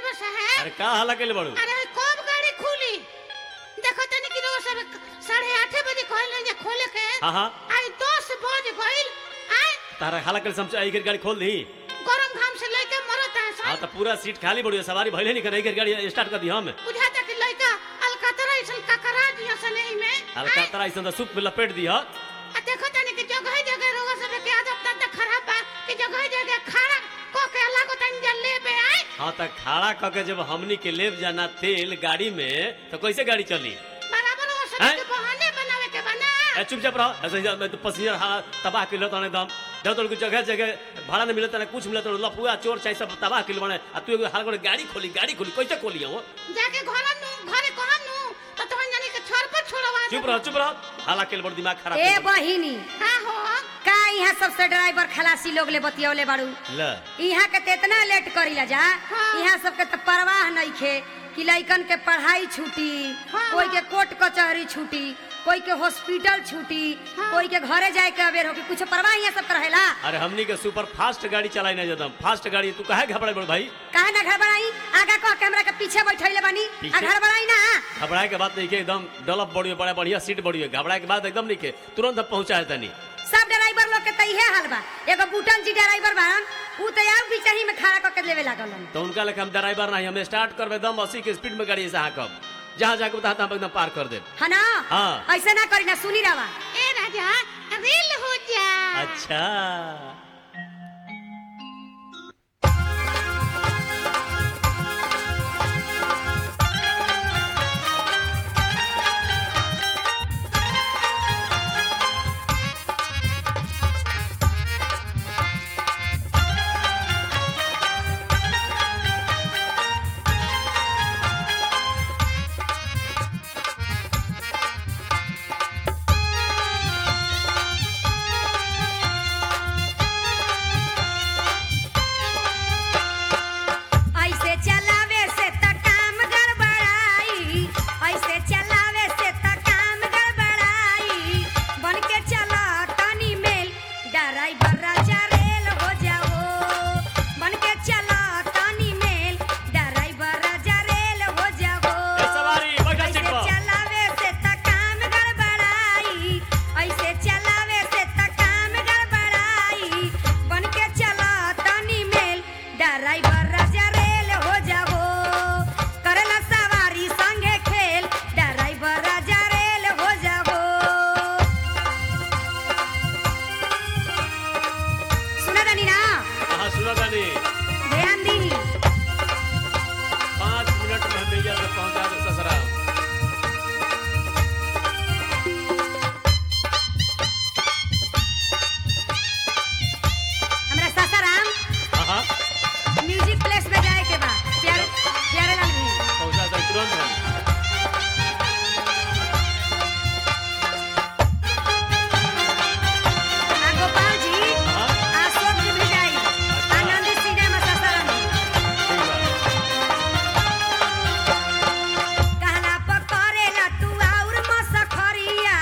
Driver साहब अरे का हल्ला के बड़ू अरे कब गाड़ी खुली देखो तनी कि रोज सब साढ़े आठ बजे कहले जे खोले के हाँ हाँ आई दस बज गइल आय तारा हल्ला के समझ आई गाड़ी खोल दी गरम घाम से लेके मरत है हाँ सब तो पूरा सीट खाली बड़ी है, सवारी भइले नहीं करे गाड़ी स्टार्ट कर दी हम बुझाता कि लइका अलकतरा ऐसन ककरा दिया से नहीं में अरे का तरह ऐसा सूप में लपेट दी हा आ देखो तनी कि जगह जगह रोग सब के आदत तंत खराब बा कि जगह जगह खड़ा को के लागो तनी जल लेबे आय हाँ तो खड़ा क के जब हमनी के लेब जाना तेल गाड़ी में तो कैसे गाड़ी चली बराबर वो सब हैं? के बहाने बनावे के बना ए, चुपचाप रहो ऐसे ही मैं तो पसीजर हाँ तबाह किलो तो एकदम जब तो जगह जगह भाड़ा नहीं मिलता ना कुछ मिलता लफुआ चोर चाहे सब तबाह किलो बने आ तू एगो हाल करे गाड़ी खोली गाड़ी खोली कैसे खोली हो जाके घर नु घरे कहम नु तो तोहन जानी के छोर पर छोड़वा चुप रहो चुप रहो हाला के बड़ दिमाग खराब ए कर देबो। बहिनी हां हो का यहाँ सबसे ड्राइवर खलासी लोग ले बतियौले बाड़ू ल यहाँ के ते इतना लेट करीला जा हाँ। यहाँ सबके तो परवाह नहीं खे कि लइकन के पढ़ाई छूटी हाँ, कोई के हाँ। कोर्ट कचहरी छूटी कोई के हॉस्पिटल छूटी हाँ। कोई के घरे जाए के अबेर होगी कुछ परवाह यहाँ सब रहेला अरे हमनी के सुपर फास्ट गाड़ी चलाई नहीं जाता फास्ट गाड़ी तू काहे घबराई बड़ भाई काहे ना घर बनाई आगा कह के हमरा के पीछे बैठैले बानी आ पीछे? घर बनाई ना घबराए के बात नहीं के एकदम डलप बड़ी है, बड़ा बढ़िया सीट बड़ी है घबराए के बाद एकदम नहीं के तुरंत हम पहुंचा है तनी सब ड्राइवर लोग के त इहे हाल बा एगो बूटन जी ड्राइवर बान ऊ तो यार बीचही में खड़ा करके लेवे लागल तो उनका लेके हम ड्राइवर नहीं हम स्टार्ट करबे दम अस्सी के स्पीड में गाड़ी से कब जहाँ जाके बता हम एकदम पार कर दे है ना हाँ। ऐसे ना करी ना सुनी रवा ए राजा रेल हो जा अच्छा ऐसे चलावे से त काम गड़बड़ाई ऐसे चलावे से त काम गड़बड़ाई बन के चला तनी मेल ड्राइवर राजा रेल हो जाओ बन के चला तनी मेल ड्राइवर राजा रेल हो जाओ ए, सवारी, बैठा सीट ऐसे पर। चलावे से त काम गड़बड़ाई ऐसे चलावे से त काम गड़बड़ाई बन के चला तनी मेल ड्राइवर राजा रेल हो जाओ करला सवारी संगे खेल ड्राइवर राजा रेल हो जाओ सुना दानी ना हाँ सुनो गानी ध्यान दी पाँच मिनट में हमें यहाँ से पहुंचा दे ससुराल हमरा सासाराम हाँ हाँ म्यूजिक प्लेस में जाए के बा प्यारे प्यारे लाल भी पहुंचा दे तुरंत हम आ गोपाल जी हाँ अशोक जी भी जाई आनंद सिनेमा सासाराम ठीक बा कहला पकड़ेला तू और मसखरिया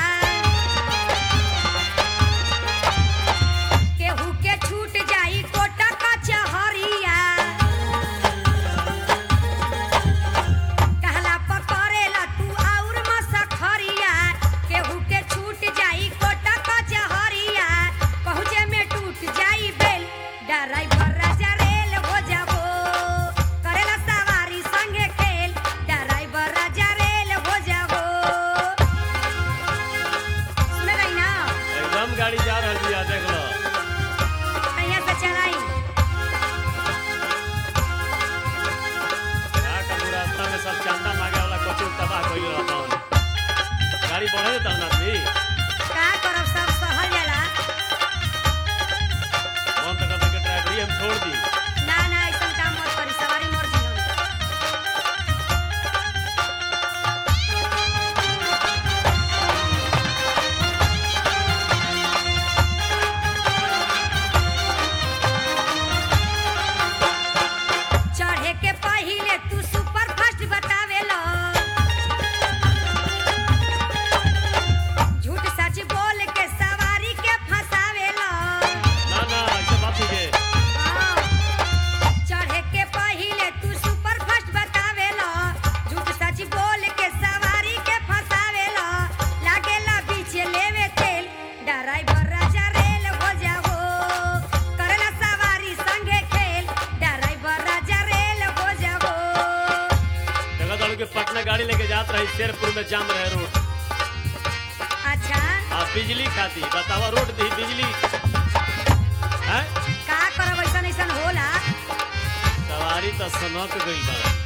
केहू के छूट जाई कोटा कचहरिया कहला पकड़ेला तू और मसखरिया केहू के छूट जाई कोटा कचहरिया पहुँचे में टूट जाई बेल ड्राइवर राजा रेल हो जाबो करेला सवारी संगे खेल ड्राइवर राजा रेल हो जाबो सुने रही ना एकदम गाड़ी जा रही है देख लो यहाँ से चलाई का करू रास्ता में सब चंदा मांगे वाला कोचिंग तबाह कइल रहता हूँ गाड़ी बढ़े देता ना भी का करब सब सहल जाला मन तो करता कि ड्राइवरी हम छोड़ दी ना ना ऐसा काम मत करी सवारी मर्जी हम चढ़े के पहिले तू सुपर फास्ट बतावेला झूठ सच बोल के सवारी के फंसावेला ना ना ऐसे बात ही के हाँ, गाड़ी लेके जात रही शेरपुर में जाम रहे रोड अच्छा आ बिजली खाती बतावा रोड दी बिजली हैं का करब ऐसन ऐसन होला सवारी तो सनक गई बा